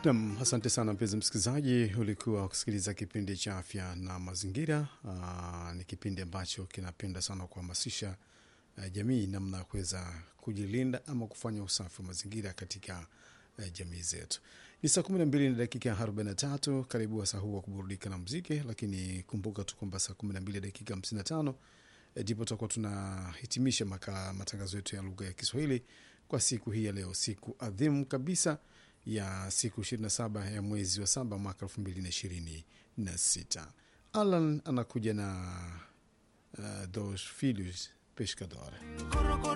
Nam, asante sana mpenzi msikilizaji, ulikuwa ukisikiliza kipindi cha afya na mazingira. Aa, ni kipindi ambacho kinapenda sana kuhamasisha uh, jamii namna ya kuweza kujilinda ama kufanya usafi wa mazingira katika uh, jamii zetu. Ni saa kumi na mbili na dakika arobaini na tatu. Karibu wasaa huu wa kuburudika na mziki, lakini kumbuka tu kwamba saa kumi na mbili dakika hamsini na tano ndipo tutakuwa tunahitimisha maka matangazo yetu ya lugha ya Kiswahili kwa siku hii ya leo, siku adhimu kabisa ya siku 27 ya mwezi wa saba mwaka 2026. Alan anakuja na uh, Dos Filhos Pescador.